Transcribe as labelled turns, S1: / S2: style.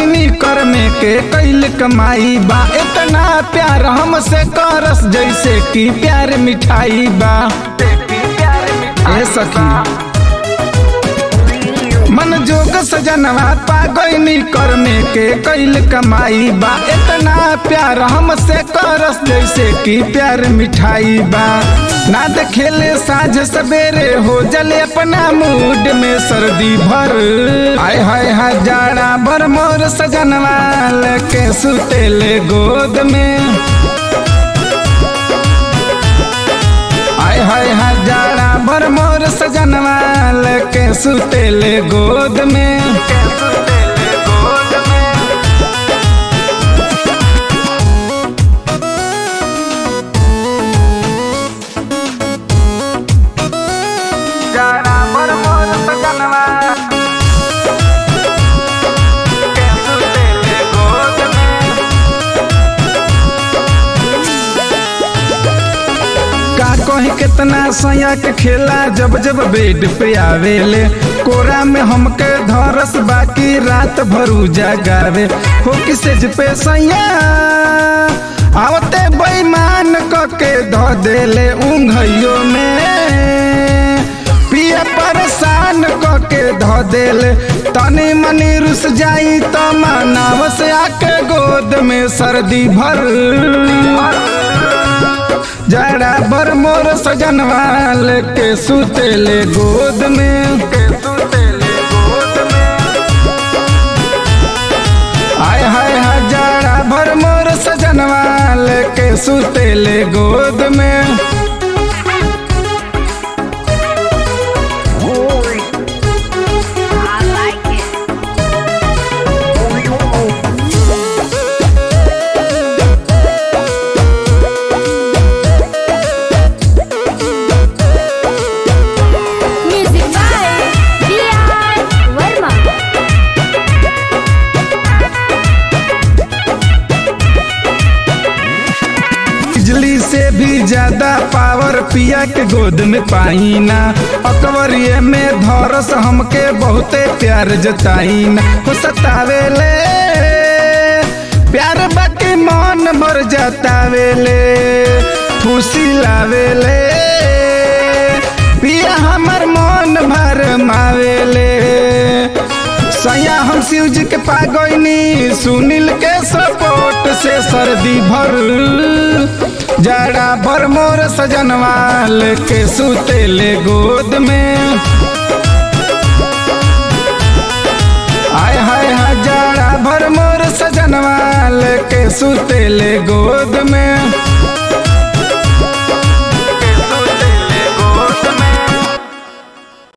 S1: गईनी कर में के कैल कमाई बा इतना प्यार हमसे करस जैसे कि प्यार मिठाई बा ए सखी मन जोग सजनवा पा गईनी कर में के कैल कमाई बा इतना प्यार हमसे करस जैसे कि प्यार मिठाई बा ना देखेले साझ सवेरे हो जले अपना मूड में सर्दी भर आय हाय हाय जाड़ा भर मोर सजनवा लेके सुतेले गोद में आय हाय हाय जाड़ा भर मोर सजनवा लेके सुतेले गोद में जाड़ा भर मोर सजनवा लेके सुतेले गोद में का कही कितना सया के खेला जब जब बेड पे आवेले कोरा में हमके धरस बाकी रात भरू जगावे हो किसे पे सैया आवते बेईमान क के ध देले ऊंघइयो में पिया परेशान क के ध देले तनी मनी रुस जाई त मनाव से आके गोद में सर्दी भर जड़ा बर मोर सजनवा लेके सुतेले गोद में आय हाय हाय जड़ा भर मोर सजनवा लेके सुतेले गोद में
S2: I like it. Music by B.R. Verma.
S1: बिजली से भी ज्यादा पावर पिया के गोद में पाई ना अकबरिये में धरस हमके बहुते प्यार जताई ना हो सतावेले प्यार बाकी मन भर जतावेले खुशी लावेले पिया हमर मन भर मावेले सैया हम शिव जी के पागोइनी सुनील के सपोर्ट से सर्दी भर जड़ा भर मोर सजनवा लेके सुतेले गोद में आय हाय हाय जड़ा भर मोर सजनवा लेके सुतेले गोद में